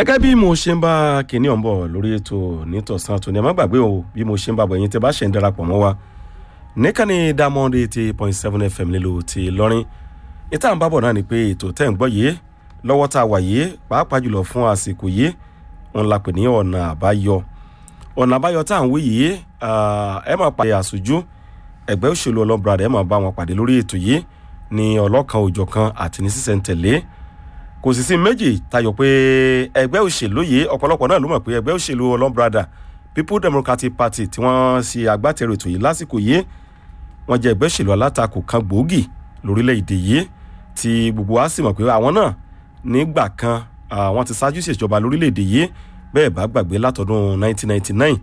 gẹ́gẹ́ bí mo ṣe ń bá kinní ọ̀n bọ̀ lórí ètò nítòsán tó ní ẹ má gbàgbé o bí mo ṣe ń bá bọ̀ yín tẹ́ bá ṣe ń darapọ̀ mọ́ wa níkànnì diamond eighty point seven fm nílùú ti lọ́rin ìta ń bá bọ̀ náà ni pé ètò tẹ́ ń gbọ́ yìí lọ́wọ́ tá a wà yìí pàápàá jùlọ fún àsìkò yìí wọn la pè ní ọ̀nà àbáyọ ọ̀nà àbáyọ tá à ń wí yìí ẹ máa pàdé àṣojú ẹgbẹ́ òṣèlú ọlọ́bràdà ẹ máa bá wọn pàdé lórí ètò yìí ní ọlọ́kan òjọ̀kan àti ní sísẹ̀ntẹ̀lé kò sì sí méjì tayọ pé ẹgbẹ́ òṣèlú yìí ọ̀pọ̀lọpọ̀ náà ló mọ̀ pé ẹgbẹ́ òṣèlú ọlọ́bràdà people democratic party tí wọ́n ṣe agbátẹrù ètò yìí lásìkò yìí wọ́n jẹ́ ẹgbẹ́ òṣèlú alátakò kan gbòógì lórílẹ̀‐èdè yìí tí gbogbo wa sì mọ̀ pé àwọn náà nígbà kan wọ́n ti ṣáájú ìṣèjọba lórílẹ̀‐èdè yìí bẹ́ẹ̀ bá gbàgbé látọdún 1999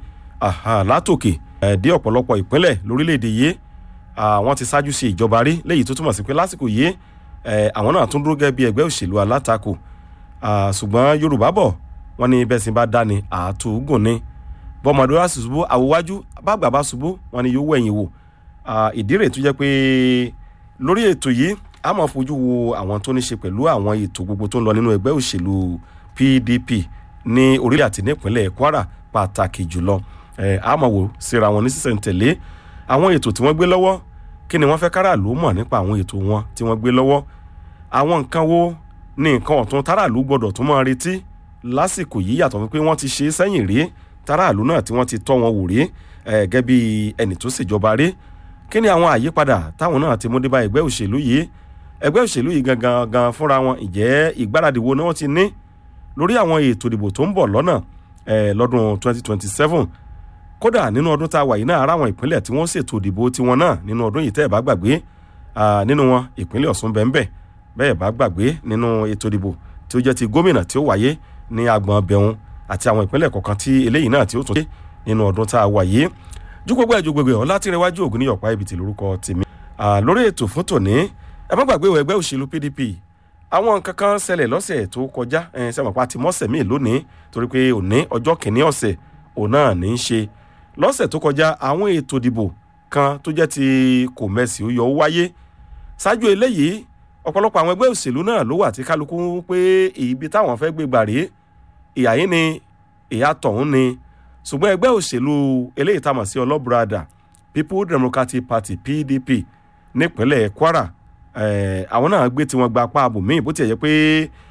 látòkè dé ọ̀pọ̀lọpọ̀ ìpínlẹ̀ lórílẹ̀‐èdè yìí wọ́n ti ṣáájú sí ìjọba rí léyìí tó túmọ̀ sí pé lásìkò yìí àwọn náà tún dúró gẹ́gẹ́ bí ẹgbẹ́ òṣèlú alátakò ṣùgbọ́n yorùbá bọ̀ wọ́n ní bẹ́ẹ̀ sì bá dání àtúgùn ni bọ́mọdé wá ṣubú àwòwájú bàgbà bá ṣubú wọ́n ní yóò wẹ̀yìn wò ìdí rẹ̀ tó jẹ́ pé lórí ètò yìí a máa fojú wo àwọn tó ní ṣe pẹ̀lú àwọn ètò gbogbo tó ń lọ nínú ẹgbẹ́ òṣèlú pdp ní orílẹ̀ àti nípínlẹ̀ kwara pàtàkì jùlọ a máa wò síra wọn ní sísẹ̀ntẹ̀lé àwọn ètò tí wọ́n gbé lọ́wọ́ kí ni wọ́n fẹ́ káràlú mọ̀ nípa àwọn ètò wọn tí wọ́n gbé lọ́wọ́ àwọn nǹkan wo ní nǹkan ọ̀tún táràlú gbọ́dọ̀ tún máa retí lásìkò yìí yàtọ̀ wípé wọ́n ti ṣe é sẹ́yìn rí táràlú náà tí wọ́n ti tọ́ wọn wò rí gẹ́gẹ́ bí ẹnì tó ṣèjọba rí kí ni àwọn àyípadà táwọn náà ti mú dé bá ẹgbẹ́ òṣèlú yìí ẹgbẹ́ òṣèlú yìí gangan gan fúnra wọn ìjẹ́ ìgbáradì wo ni wọ́n ti ní lórí àwọn ètò ìdìbò tó ń bọ̀ lọ́nà lọ́dún 2027 kódà nínú ọdún tá a wà yìí náà ara àwọn ìpínlẹ̀ tí wọ́n ṣètò ìdìbò tiwọn náà nínú ọdún yìí tẹ́ ẹ̀ bá gbàgbé nínú wọn ìpínlẹ̀ ọ̀sùn bẹ́ẹ̀ bẹ́ẹ̀ bá gbàgbé nínú ètò ìdìbò tí ó jẹ́ ti gómìnà tí ó wáyé ní agbọ̀n bẹ̀hùn àti àwọn ìpínlẹ̀ kọ̀ọ̀kan tí eléyìí náà tí ó tún dé nínú ọdún tá a wà yìí ju gbogbo ẹ̀jú gbogbo ẹ̀ ọlátìrẹwájú ògùn ní ọ̀pá ibi tí lórúkọ tèmi lórí ètò fún tòní ẹ má gbàgbé ẹgbẹ́ òṣèlú pdp àwọn nǹkan kan ṣẹlẹ̀ lọ́sẹ̀ tó kọjá ẹ̀ sẹ́wọ̀n ti mọ́sẹ̀ míì lónìí torí pé òní ọjọ́ kìíní ọ̀sẹ̀ òun náà ní í ṣe lọ́sẹ̀ tó kọjá àwọn ètò ìdìbò kan tó jẹ́ ti kò mẹ́sì ó yọ ó wáyé ṣáájú eléyìí ọ̀pọ̀lọpọ̀ àwọn ẹgbẹ́ òṣèlú náà ló wà tí kálukú pé ibi táwọn fẹ́ gbé gbà rèé ìyá yín ni ìyá tọ̀hún ni ṣùgbọ́n ẹgbẹ́ òṣèlú eléyìí tá a mọ̀ sí ọlọ́bùradà people democratic party pdp nípínlẹ̀ kwara àwọn náà gbé tiwọn gba apá abòmíì bó tiẹ̀ yẹ pé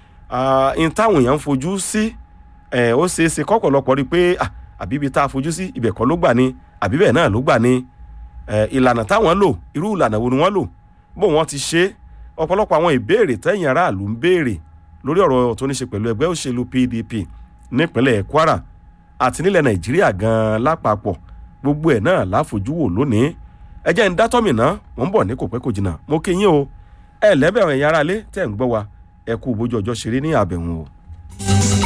n táwọn èèyàn ń fojú sí ó ṣeé ṣe kọ́pọ̀lọpọ̀ rí i pé àbí ibi tá a fojú sí ibẹ̀ kọ́ ló gbà ní àbí bẹ́ẹ̀ náà ló gbà ní ìlànà táwọn lò irú ìlànà wo ni wọ́n lò bó wọ́n ti ṣe ọ̀pọ̀lọpọ̀ àwọn ìbéèrè tẹ̀yìn aráàlú ń béèrè lórí ọ̀rọ̀ tó ní ṣe pẹ̀lú ẹgbẹ́ òṣèlú pdp nípínlẹ̀ kwara àti nílẹ̀ nàìjíríà gan-an lápapọ̀ gbogbo ẹ̀ náà láfojú wò lónìí ẹ jẹ́ ń dátọ́mì náà mò ń bọ̀ ní kò pẹ́ kò jìnnà mo kí yín o ẹ lẹ́bẹ̀rẹ̀ ẹ̀yin aráalé tẹ̀ ń gbọ́ wa ẹ kú bójú ọjọ́ ṣeré ní àbẹ̀wọ̀n o.